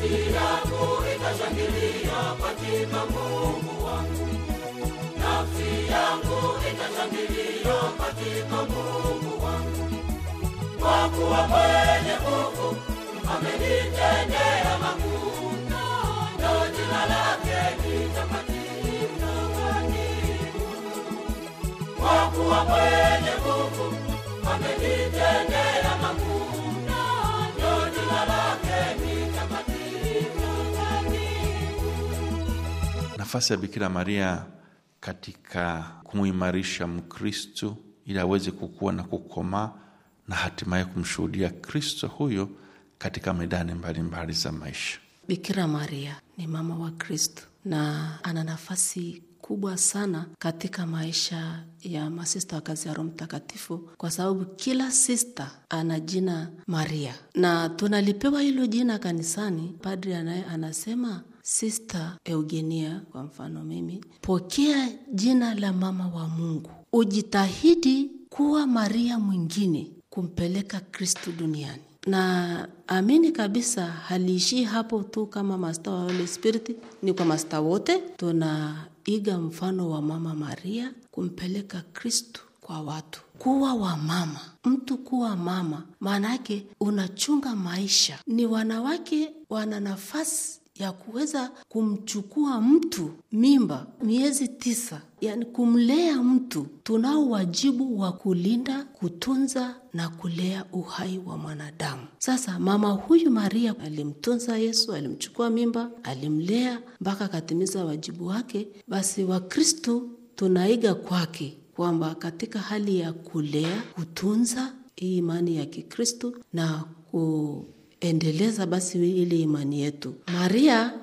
nafsi yangu itashangilia katika Mungu wangu, nafsi yangu itashangilia katika Mungu wangu, kwa kuwa mwenye nguvu amenitendea makuu, na jina lake ni takatifu. Kwa kuwa mwenye nguvu amenitendea makuu, na jina lake ni takatifu. nafasi ya Bikira Maria katika kumuimarisha Mkristu ili aweze kukua na kukomaa na hatimaye kumshuhudia Kristo huyo katika medani mbalimbali za maisha. Bikira Maria ni mama wa Kristo na ana nafasi kubwa sana katika maisha ya masista wa kazi ya Roho Mtakatifu, kwa sababu kila sista ana jina Maria na tunalipewa hilo jina kanisani. Padri anaye anasema Sista Eugenia, kwa mfano mimi, pokea jina la mama wa Mungu, ujitahidi kuwa Maria mwingine kumpeleka Kristo duniani na amini kabisa haliishii hapo tu kama masta wa Holy Spirit, ni kwa masta wote tunaiga mfano wa mama Maria kumpeleka Kristu kwa watu. Kuwa wa mama, mtu kuwa mama, maana yake unachunga maisha. Ni wanawake wana nafasi ya kuweza kumchukua mtu mimba miezi tisa, yani kumlea mtu. Tunao wajibu wa kulinda, kutunza na kulea uhai wa mwanadamu. Sasa mama huyu Maria alimtunza Yesu, alimchukua mimba, alimlea mpaka akatimiza wajibu wake. Basi Wakristo tunaiga kwake kwamba katika hali ya kulea, kutunza hii imani ya Kikristo na ku endeleza basi ile imani yetu. Maria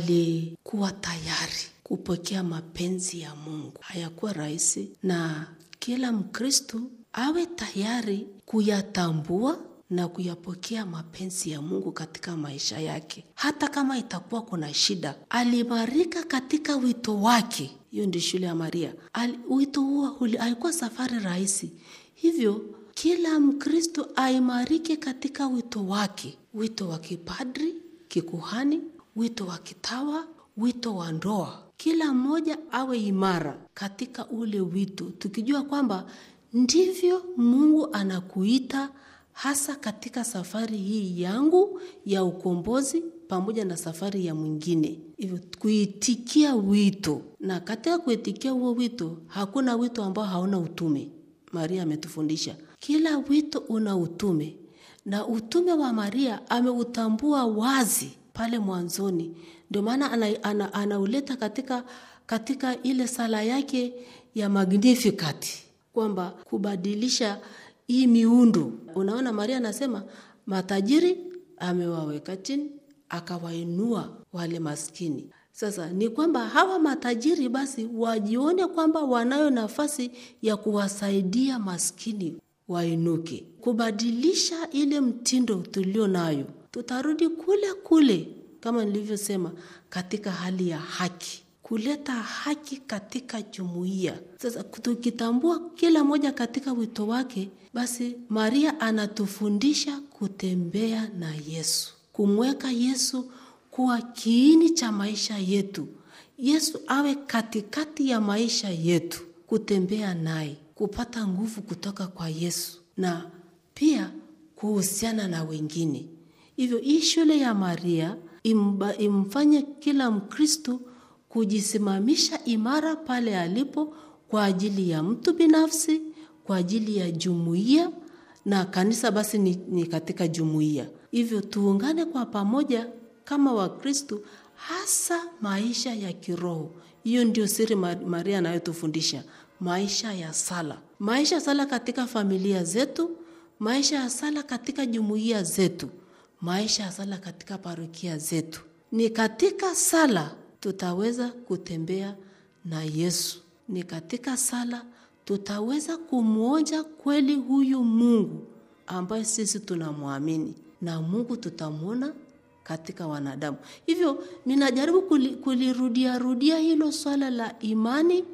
alikuwa tayari kupokea mapenzi ya Mungu. Hayakuwa rahisi, na kila Mkristu awe tayari kuyatambua na kuyapokea mapenzi ya Mungu katika maisha yake, hata kama itakuwa kuna shida. Alimarika katika wito wake. Hiyo ndio shule ya Maria. Al, wito huo haikuwa safari rahisi, hivyo kila Mkristo aimarike katika wito wake, wito wa kipadri, kikuhani, wito wa kitawa, wito wa ndoa. Kila mmoja awe imara katika ule wito, tukijua kwamba ndivyo Mungu anakuita hasa katika safari hii yangu ya ukombozi pamoja na safari ya mwingine. Hivyo kuitikia wito, na katika kuitikia huo wito hakuna wito ambao hauna utume. Maria ametufundisha kila wito una utume, na utume wa Maria ameutambua wazi pale mwanzoni. Ndio maana anauleta ana, ana katika, katika ile sala yake ya Magnificat kwamba kubadilisha hii miundo. Unaona, Maria anasema matajiri amewaweka chini, akawainua wale maskini. Sasa ni kwamba hawa matajiri basi wajione kwamba wanayo nafasi ya kuwasaidia maskini wainuke, kubadilisha ile mtindo tulio nayo. Tutarudi kule kule kama nilivyosema, katika hali ya haki, kuleta haki katika jumuiya. Sasa tukitambua kila moja katika wito wake, basi Maria anatufundisha kutembea na Yesu, kumweka Yesu kuwa kiini cha maisha yetu. Yesu awe katikati ya maisha yetu, kutembea naye, kupata nguvu kutoka kwa Yesu na pia kuhusiana na wengine. Hivyo hii shule ya Maria imba, imfanye kila Mkristo kujisimamisha imara pale alipo kwa ajili ya mtu binafsi, kwa ajili ya jumuiya na kanisa basi ni, ni katika jumuiya. Hivyo tuungane kwa pamoja kama Wakristo, hasa maisha ya kiroho. Hiyo ndio siri Maria anayotufundisha, maisha ya sala, maisha ya sala katika familia zetu, maisha ya sala katika jumuiya zetu, maisha ya sala katika parokia zetu. Ni katika sala tutaweza kutembea na Yesu, ni katika sala tutaweza kumwonja kweli huyu Mungu ambaye sisi tunamwamini, na Mungu tutamwona katika wanadamu. Hivyo ninajaribu kulirudia rudia hilo swala la imani,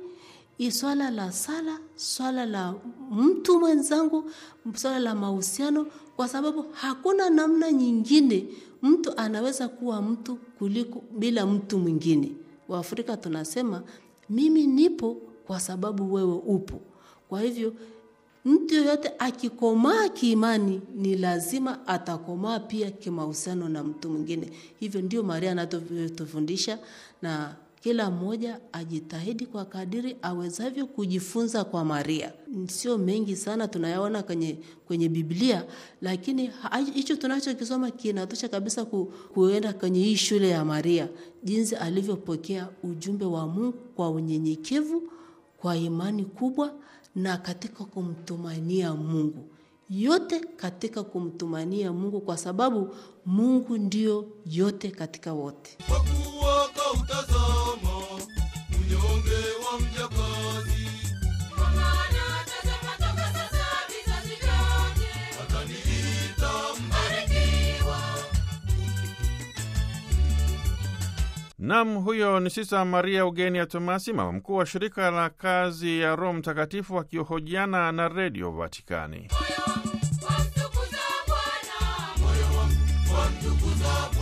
swala la sala, swala la mtu mwenzangu, swala la mahusiano, kwa sababu hakuna namna nyingine mtu anaweza kuwa mtu kuliko bila mtu mwingine. Waafrika tunasema mimi nipo kwa sababu wewe upo. Kwa hivyo mtu yoyote akikomaa kiimani ni lazima atakomaa pia kimahusiano na mtu mwingine. Hivyo ndio Maria anatufundisha na kila mmoja ajitahidi kwa kadiri awezavyo kujifunza kwa Maria. Sio mengi sana tunayaona kwenye, kwenye Biblia, lakini hicho tunachokisoma kinatosha kabisa ku, kuenda kwenye hii shule ya Maria, jinsi alivyopokea ujumbe wa Mungu kwa unyenyekevu, kwa imani kubwa na katika kumtumainia Mungu yote katika kumtumania Mungu kwa sababu Mungu ndio yote katika wote. Kwa kuwa kautazama unyonge wa mjakazi, kwa maana tazama toka sasa vizazi vyote wataniita mbarikiwa. Nam, huyo ni Sista Maria Ugenia Tomasi, mama mkuu wa shirika la kazi ya Roho Mtakatifu, akihojiana na Redio Vatikani. Moyo wamtukuza Bwana, moyo wamtukuza